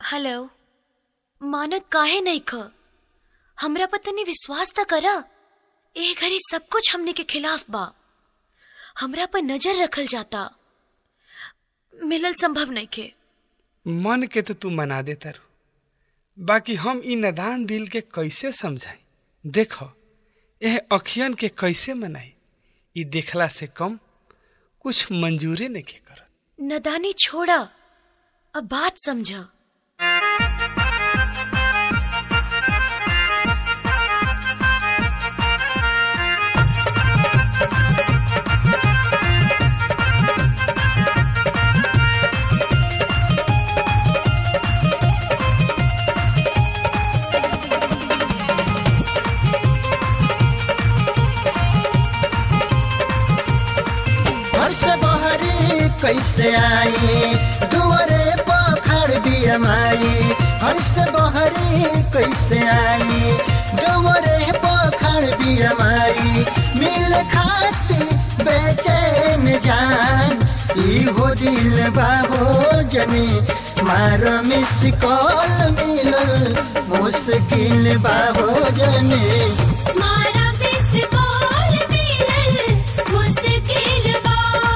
hello मानक काहे नहीं ख हमरा पर तनी विश्वास त करा ए घड़ी सब कुछ हमने के खिलाफ बा हमरा पर नजर रखल जाता मिलल संभव नहीं के मन के तो तू मना दे तारू बाकी हम ई नदान दिल के कैसे समझाई देखो यह अखियन के कैसे मनाई ई देखला से कम कुछ मंजूरे नहीं के करत नदानी छोड़ा अब बात समझा घर से बहरी कैसे आई दुआरे पखड़ बिया माई घर से बहरी कैसे आई दुआरे पखड़ बिया माई मिल खाती बेचैन जान ई हो दिल बाहो जनी मार मिस कॉल मिलल मुश्किल बाहो जनी मारा बिस कॉल मिलल मुश्किल बा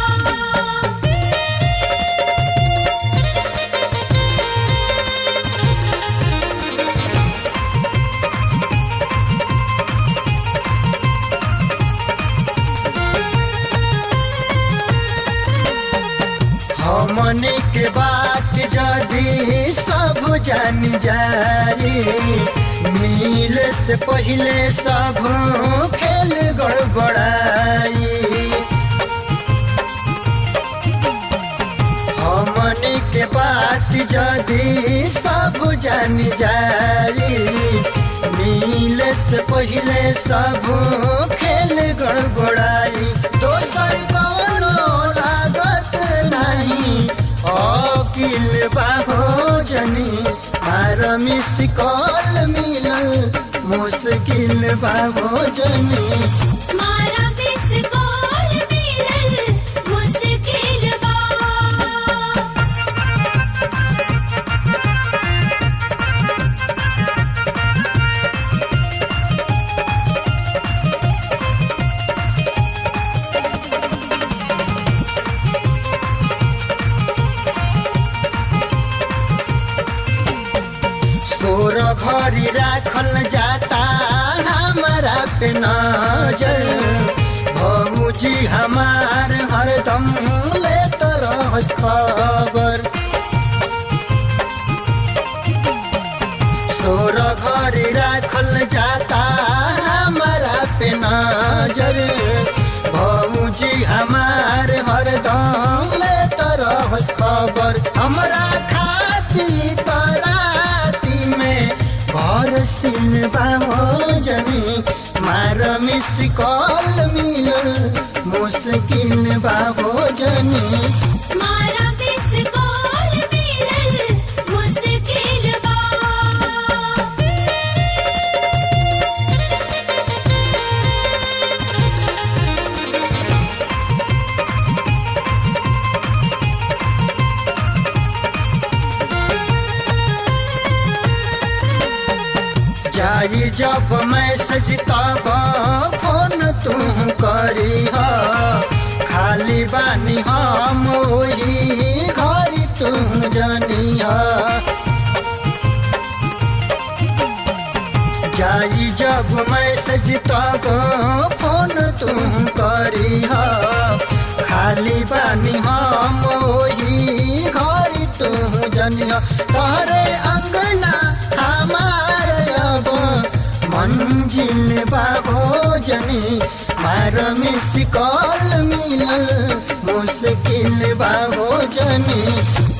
हमने के बात जदी सब जान जाई मिल से पहले सब खेल गड़बड़ाई हमने के बात जदी सब जान जाई मिल से पहले सब खेल गड़बड़ाई दोसर कौनो लागत नहीं अकिल बाहो जनी मार मिस कॉल मिलल मुश्किल बाहो जनी मारा बिस कॉल मिलल मुश्किल बा सोर घरी राखल जाता हमारा पे नजर भौजी हमार हरदम लेत रहस खबर सोर घरी राखल जाता हमारा पे नजर भौजी हमार हरदम लेत रहस खबर हमरा खाती कराती में घर सिल बाहो जनी मार मिस कॉल मिलल मुश्किल बाहो जनी मारा बिस कॉल मिलल मुश्किल बा जाई जब मैसेज तब फोन तू करी ह खाली बानी हम ओही घरी तू जनी ह जाई जब मैसेज तब फोन तू करी ह खाली बानी हम ओही घरी तू जनी ह तहरे अंगना हमार अब मंजिल बाबो जनी मार मिस कॉल मिलल मुश्किल बाबो जनी